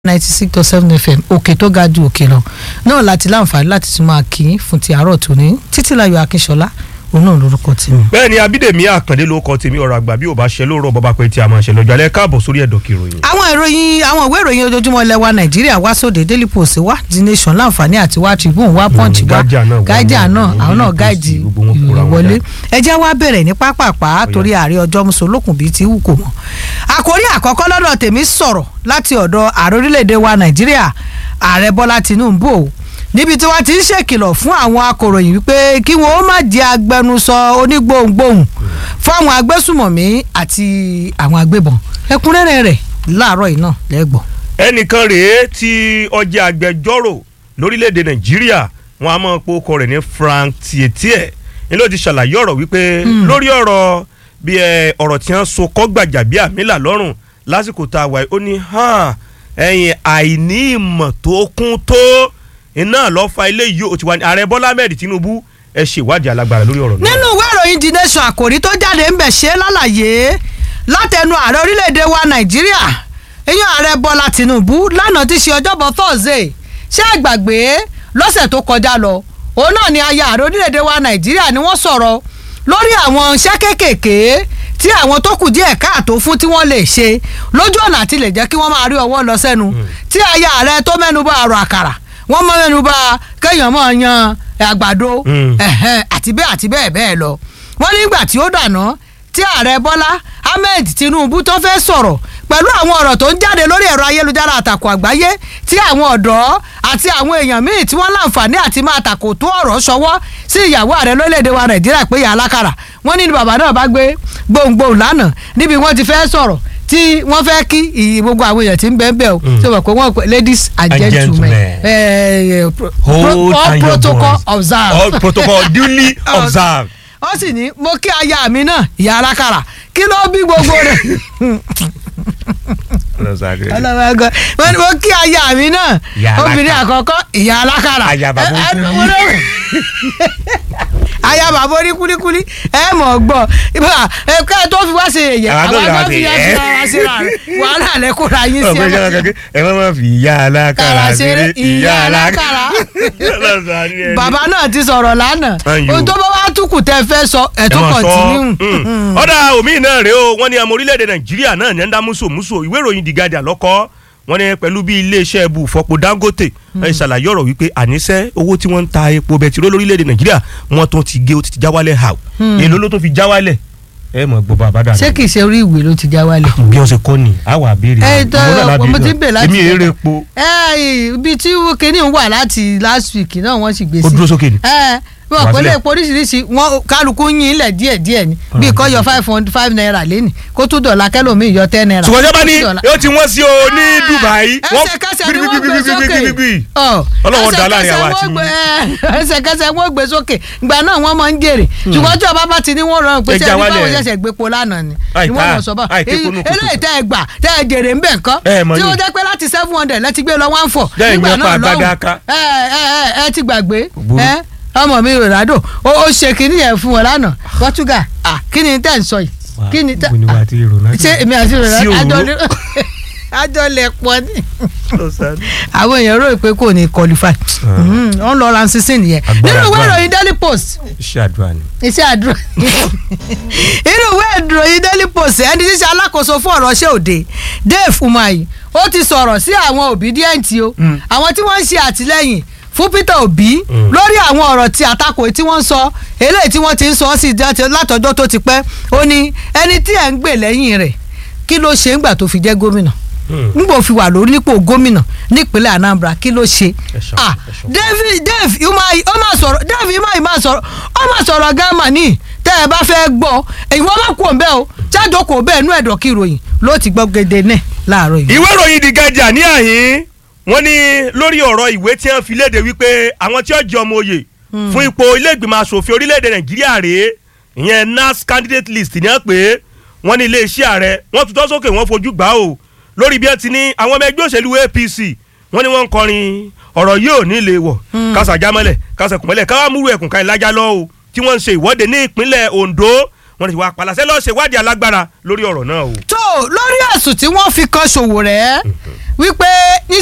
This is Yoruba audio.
ninety six to seven fm òkè tó ga ju òkè lọ náà láti láǹfààní láti tún máa kí í fún ti àárọ̀ tòní títílayọ̀ akínṣọlá òun náà lórúkọ tèmi. bẹ́ẹ̀ ni abídèmí àkàndé ló kọ tèmi ọ̀rọ̀ àgbà bí ò bá ṣe lóòrọ̀ bọ́bá pé tí a máa ṣe lọ́jọ́ alẹ́ káàbọ̀ sórí ẹ̀dọ̀ kìròyìn. àwọn ìròyìn àwọn ìwé ìròyìn ojoojúmọ́ ilẹ̀ wa nàìjíríà wá sóde daily post wá the nation láǹfààní àti wá tribune wá punch wá Guardian náà wá guardian náà náà, àwọn náà Daily Post, gáàdì gbogbo wọn kóra ìròyìn wọn wọlé jáde. ẹ jẹ́ wá bẹ̀rẹ̀ ní pápápá torí ààrẹ ọjọ́ musolókun bíi ti wù kò mọ̀ àkórí àkọ́kọ́ lọ́dọ̀ tèmi sọ̀rọ̀ láti ọ̀dọ̀ ààrẹ orílẹ̀-èdè wa nàìjíríà ààrẹ bọ́lá tinubu o níbi tí wọ́n ti ń ṣèkìlọ̀ fún àwọn akòròyìn wípé kí wọ́n ó má jẹ́ agbẹnusọ onígbohùngbohùn fún àwọn agbésùmọ̀mí àti àwọn agbébọn ẹ̀kúnrẹ́rẹ́ rẹ̀ láàárọ̀ yìí náà lẹ́gbọ̀n. ẹnìkan rèé tí ọjà agbẹjọ́rò lórílẹ̀‐èdè nàìjíríà wọn a máa po ọkọ rẹ̀ ní frank tietie ni ló ti ṣàlàyé ọ̀rọ̀ wípé lórí ọ̀rọ̀ bí ẹ ọ̀rọ̀ tí wọ́n so kọ́ gbàjà bí àmìlà lọ́rùn lásìkò tá a wà yìí ó ní hàn ẹ̀yìn àìní ìmọ̀ tó kún tó iná lọ́ọ́ fa ilé yìí ó ti wà ní ààrẹ bọ́lá ahmed tinubu ẹ ṣèwádìí alágbára lórí ọ̀rọ̀ náà. nínú ìwé ìròyìn the nation àkòrí tó jáde ń bẹ̀ ṣe lálàyé látẹnu ààrẹ orílẹ̀-èdè wa nàìjíríà eyín ààrẹ bọ́lá tìǹbù lánàá ti ṣe ọjọ́bọ̀ thursday ṣé ẹ gbàgbé lọ́sẹ̀ tó kọjá lọ òun náà ni aya ààrẹ orílẹ̀-èdè wa nàìjíríà ni wọ́n sọ̀rọ̀ lórí àwọn iṣẹ́ kéékèèké tí àwọn tó kù díẹ̀ káàtó fún tí wọ́n lè ṣe lójú ọ̀nà àti lè jẹ́ kí wọ́n máa rí ọwọ́ lọ sẹ́nu tí aya ààrẹ tó mẹ́nu bà àrò àkàrà wọ́n mọ́ mẹ́nu bà kéèyàn máa yan àgbàdo Mm. ẹ̀hẹ́n, àti bẹ́ẹ̀ àti bẹ́ẹ̀ bẹ́ẹ̀ lọ wọ́n nígbà tí ó dànà tí ààrẹ bọ́lá ahmed tinubu tó fẹ́ sọ̀rọ̀ pẹ̀lú àwọn ọ̀rọ̀ tó ń jáde lórí ẹ̀rọ ayélujára àtàkùn àgbáyé tí àwọn ọ̀dọ́ àti àwọn èèyàn míì tí wọ́n láǹfààní àti máa tàkò tó ọ̀rọ̀ ṣọwọ́ sí ìyàwó ààrẹ lórílẹ̀‐èdè wa nàìjíríà pé ìyá alákàrà wọ́n ní bàbá náà bá gbé gbohùngbohùn lánàá níbi wọ́n ti fẹ́ sọ̀rọ̀ tí wọ́n fẹ́ kí ìyí gbogbo àwọn èèyàn tí ń bẹ́ẹ̀ bẹ́ẹ̀ o tí wọ́n pè wọ́n pè ladies and And gentlemen gentlemen. eh, pro- Hold pro- all and your protocol boys. observed all protocol duly observed. ó sì ní mo kí aya mi náà ìyá alákàrà kí ló bí gbogbo rẹ̀ ọlọ́mọgọ́ wọ́n ní mo kí aya mi náà Ìyá alákàrà. obìnrin àkọ́kọ́ ìyá alákàrà Aya bàbá Ẹ- ẹ- oníkúlí. mo ló- aya bàbá orí kúlíkúlí ẹ mọ̀ gbọ́ ibà ẹ ká ẹ tó fi wá ṣe èyẹ Àwọn tó àwọn lè wá tó ṣe fi yá yẹ̀yẹ́. ṣe ara ṣe ra rẹ wàhálà rẹ kó ra yín sí ọ̀pẹ ìjọba ẹ kankan ẹ má má fi ìyá alákàrà ṣeré ìyá alákàrà. bàbá náà ti sọ̀rọ̀ lánàá Ayò. ohun tó bá wá túkù tẹ́ fẹ́ sọ ẹ̀ tó kọ̀tínú. ọ̀dà omi náà rèé o wọ́n ní ọmọ orílẹ̀-èdè nàìjíríà náà ní ẹ̀ ń dá mùsùlùmùsù ìwé ìròyìn The Guardian lọ́kọ́ wọ́n ní pẹ̀lú bí iléeṣẹ́ ẹbù fọpo Dangote ẹ̀ ṣàlàyé ọ̀rọ̀ wípé àníṣe owó tí wọ́n ń ta epo bẹtiró lórílẹ̀-èdè nàìjíríà wọ́n tún ti gé ó ti já wálẹ̀ hà èló ló tó fi já wálẹ̀ ẹ mọ̀ gbọ́ bàbá dànù ṣé kìí ṣe orí ìwé ló ti já wálẹ̀. bí wọ́n ṣe kọ́ ni àwa àbèrè ẹ tó mo ti ń bè láti èmi èrè epo ẹ ibi tí kinní wà láti last week náà wọ́n sì gbé sí. ó dúró sókè ni. ẹ wọn Wá kò lè sílẹ̀. epo oríṣiríṣi wọn kálukú yín ilẹ̀ díẹ̀ díẹ̀ ni bí kò yọ five hundred five naira lẹ́nì kó tún dọ̀là kẹlòmíì yọ ten naira. ṣùgbọ́n jábá ní Dọ́là. yóò ti wọ́n sí o ní Dubai ẹsẹ̀kẹsẹ̀ ni wọ́n gbé sókè Ọ, Ọlọ́run dá láàrin àwa ẹsẹ̀kẹsẹ̀ àti wọ́n gbé- ẹsẹ̀kẹsẹ̀ wọ́n gbé sókè ìgbà náà wọ́n máa ń jèrè ṣùgbọ́n tí ọba bá ti ní wọ́n rọrùn pé Ẹ ṣé já ẹni wálẹ̀. báwo ṣẹ̀ṣẹ̀ gbépo lánàá ni Àì ni wọ́n ká, mọ̀ sọ bá àì képo nù kòtò. eléyìí tẹ́ ẹ gbà tẹ́ ẹ jèrè ń bẹ̀ nǹkan Ẹ mọ̀ tí ó ní. jẹ́ pé láti seven hundred lẹ́ti gbé lọ one four Jẹ́ nígbà ìyẹn pa náà àgbàdo lọ́hùn aka. ẹ ẹ ẹ ẹ ti gbàgbé Burú. ẹ ọmọ mi Ronaldo ó ó ṣe kínní yẹn fún wọn lánàá Portugal ah kí ni tẹ́ ń sọ yìí kí ni tẹ́ Ibo ni wà á ti Ronaldo? ṣé èmi àti Sí Ronaldo òru. àjọ ní- àjọ lẹ̀ pọ̀ ní àwọn èèyàn rò pé kò ní qualify wọn lọ ran sísìn nìyẹn Agbára nínú ìwé agbára. ìròyìn daily post iṣẹ́ àdúrà ni. iṣẹ́ àdúrà nínú ìwé ìròyìn daily post ẹni tí í ṣe alákòóso fún ọ̀rọ̀ ṣé òde Dave Umahi ó ti sọ̀rọ̀ sí àwọn obedient o àwọn tí wọ́n ń ṣe àtìlẹ́yìn fún Peter Obi lórí àwọn ọ̀rọ̀ tí àtakò tí wọ́n ń sọ eléyìí tí wọ́n ti ń sọ sí i látọjọ́ tó ti pẹ́ ó ní ẹni tí ẹ̀ ń gbè lẹ́yìn rẹ̀ kí ló ṣe ńgbà tó fi jẹ́ gómìnà ngbò fi wà lórí nípò gómìnà nípínlẹ̀ Anambra kí ló ṣe Ẹ̀ṣọ́, ah ẹ̀ṣọ́. David Dave Umahi ó máa sọ̀rọ̀ Dave Umahi máa sọ̀rọ̀ ó máa sọ̀rọ̀ gama ní tẹ́ ẹ bá fẹ́ gbọ́ èyí wọ́n bá kú òun bẹ́ẹ̀ o jáde kò bẹ́ẹ̀ nú ẹ̀dọ̀ kí ìròyìn ló ti gbọ́ gèdè náà láàárọ̀ yìí. ìwé ìròyìn The Guardian ní àhín wọ́n ní lórí ọ̀rọ̀ ìwé tí wọ́n fi léde wípé àwọn tí ó jẹ ọmọ oyè fún ipò ilé ìgbìmọ̀ asòfin orílẹ̀-èdè Nàìjíríà rèé ìyẹn NAS candidate list ní wọ́n pé wọ́n ní iléeṣẹ́ ààrẹ wọ́n tutọ́ sókè wọ́n fojú gbà ó lórí bí wọ́n ti ní àwọn ọmọ ẹgbẹ́ òṣèlú APC wọ́n ní wọ́n ń kọrin ọ̀rọ̀ yóò ní ilé wọ̀ kásà jámọ́lẹ̀ kásà kùmọ́lẹ̀ káwá múrú ẹ̀kùn ká ìlàjà lọ o tí wọ́n ń ṣe ìwọ́de ní ìpínlẹ̀ Ondo wọ́n ti wá palasẹ́ lọ́ọ́ ṣèwádìí alágbára lórí ọ̀rọ̀ náà o. tó lórí ẹ̀sùn tí wọ́n fi kan Sowore wípé